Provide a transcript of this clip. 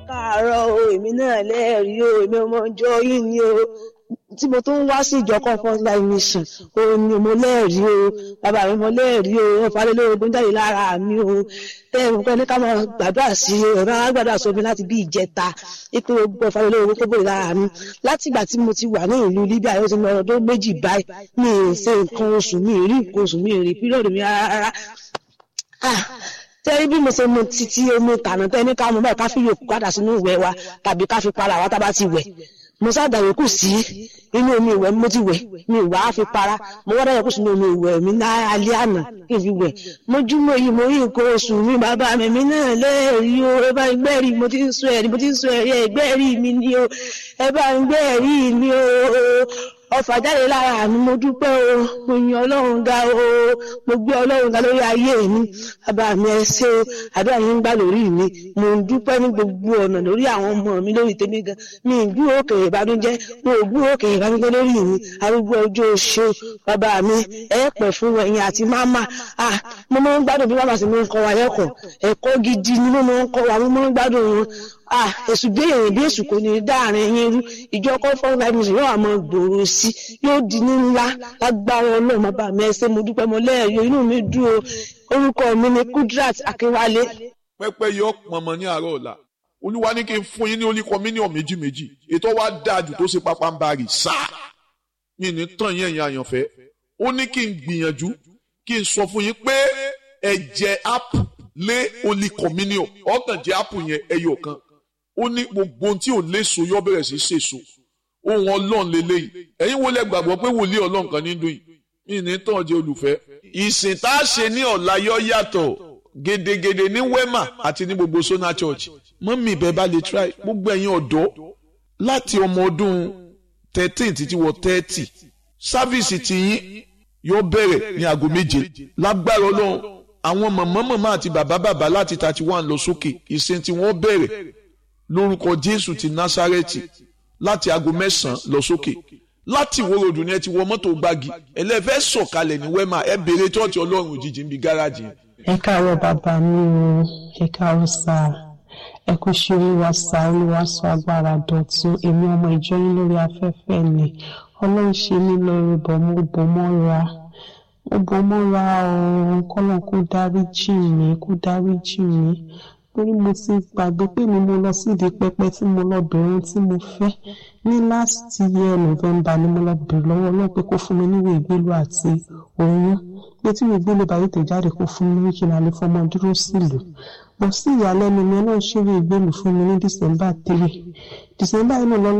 káàárọ̀ o èmi náà lẹ́ẹ̀rí o èmi ọmọ ìjọ yìí ni o tí mo tó ń wá sí ìjọ comfort life mission o ni mo lẹ́ẹ̀rí o bàbá mi mo lẹ́ẹ̀rí o ọ̀fàlélógún jáde lára mi o tẹ́ẹ̀mù pẹ́ ní ká máa gbàdúrà sí i ọ̀rọ̀ àwọn gbàdúrà sómi láti bí ìjẹta ipò gbogbo ọ̀fàlélógún tó bòrè lára mi láti ìgbà tí mo ti wà ní ìlú Libya yóò ti lọ ọdún méjì báyìí mi ì ṣe nǹkan oṣù mi ì rí nǹkan oṣù mi ì rí pírọ̀dù mi rárá tẹ́rí bí mo ṣe mu títí omi tànà tẹ́ ní ká mú báyìí ká fi yòókù padà sínú ìwẹ̀ wa tàbí ká fi para wa tá bá ti wẹ̀ mo sáàdà yòókù sí inú omi ìwẹ̀ mo ti wẹ̀ mi ìwà á fi para mo wọ́n dáyọ̀kù sínú omi ìwẹ̀ mi ní alẹ́ àná kí n fi wẹ̀ mojúmọ́ yìí mo rí nǹkan oṣù mi bàbá mi mi náà lẹ́ẹ̀rí o ẹ bá ń gbẹ́rì mo ti ń sọ ẹ̀rí mo ti ń sọ ẹ̀rí ẹ̀gbẹ́rì mi ni o ẹ bá ń gbẹ́rì mi o ọfà jáde lára mi mo dúpẹ́ o mo yan ọlọ́run ga o mo gbé ọlọ́run ga lórí ayé mi bàbá mi ẹ ṣé o àdúrà yín ń gbà lórí mi mo ń dúpẹ́ ní gbogbo ọ̀nà lórí àwọn ọmọ mi lórí tèmi gan mi ń gbúrò òkè ìbànújẹ́ mo ò gbúrò òkè ìbànújẹ́ lórí mi arúgbó ọjọ́ oṣù bàbá mi ẹ pẹ̀ fún ẹ̀yin àti máma ah mo máa ń gbádùn bí màmá sì máa ń kọ́ wa lẹ́kọ̀ọ́ ẹ̀kọ́ gidi ni mo máa ń kọ́ wa mo máa ń gbádùn wọn ah èsù bí èèyàn bí èsù kò ní dáàrin yín rú ìjọ comfort life mission yóò àmọ́ gbòòrò sí yóò di ní ńlá lágbára ọlọ́run bàbá mi ẹ ṣé mo dúpẹ́ mo lẹ́ẹ̀yọ inú mi dùn o orúkọ mi ni Kudrat Akínwálé. pẹ́pẹ́ yọ pọnmọ ní àárọ̀ ọ̀la olúwa ní kí n fún yín ní oníkọ mílíọ̀nù méjì méjì ètò wa dáa jù tó ṣe pápá ń bá rì sáà mi ní tàn yín ẹ̀yin àyànfẹ́ ó ní kí n gbìyànjú kí n sọ fún yín pé ẹ jẹ ápù lé oníkọ mílíọ̀nù ọ̀kàn jẹ ápù yẹn ẹyọ kan ó ní gbogbo ohun tí ò léso yọ bẹ̀rẹ̀ sí ṣèso ohun ọlọ́run lélẹ́yìí ẹ̀yin wo lẹ gbàgbọ́ pé wòlíì ọlọ́run kan ní dùn yìí mí ní tàn jẹ́ olùfẹ́. ìsìn tá a ṣe ní ọ̀la yọ yàtọ̀ gedegede ní wema àti ní gbogbo sona church mọ́mí ìbẹ́ bá lè try gbogbo ẹ̀yin ọ̀dọ́ láti ọmọ ọdún thirteen títí wọ thirty sáfíìsì tiyín yóò bẹ̀rẹ̀ ní aago méje lágbára ọlọ́run àwọn màmá màmá àti bàbá bàbá láti thirty one lọ sókè ìsìn tí wọ́n bẹ̀rẹ̀ lórúkọ jésù ti násárẹ́tì láti aago mẹ́sàn-án lọ sókè láti ìwó ròdù ni ẹ ti wọ mọ́tò gbági ẹlẹ́fẹ́ sọ̀kalẹ̀ ní wẹ́mà ẹ béèrè tọ́ọ̀tì ọlọ́run òjijì níbi gáràjì yẹn. ẹ káàárọ̀ bàbá mi o ẹ káàárọ̀ sá ẹ kú ṣe olúwa sá olúwa sọ agbára dọ̀tun èmi ọmọ ìjọ yín lórí afẹ́fẹ́ ni ọlọ́run ṣe mí lórí bọ̀ mo bò mọ́ra mo bò mọ́ra o kọ́lọ́n kó dáríjì mí kó dáríjì mí torí mo ti gbàgbé pé mi mo lọ sídìí pẹpẹ tí mo lọ bẹ̀rẹ̀ tí mo fẹ́ ní last year november ni mo lọ bèrè lọ́wọ́ ọlọ́run pé kó fún mi níwèé ìgbélú àti oyún pé tí ìwé ìgbélú bá yìí tẹ̀ jáde kó fún mi ní kí n lè fọmọ dúró sílùú bọ̀ sí ìyàlẹ́nu mi ọlọ́run ṣeré ìgbélú fún mi ní december three december yìí náà lọ́lọ́